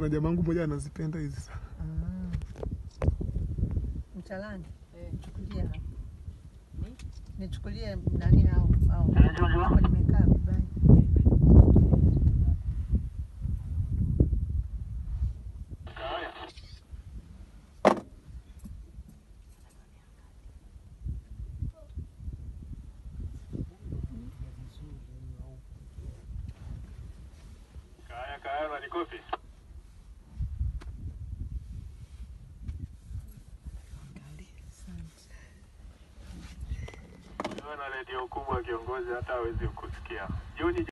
Kuna jamangu mmoja anazipenda hizi sana. Ah. Mchalani, nichukulie hapa. Nichukulie nani hao hao. Hapo nimekaa vibaya. Kaya kaya manikofi. Ukiwa na redio kubwa kiongozi hata hawezi kukusikia. Jioni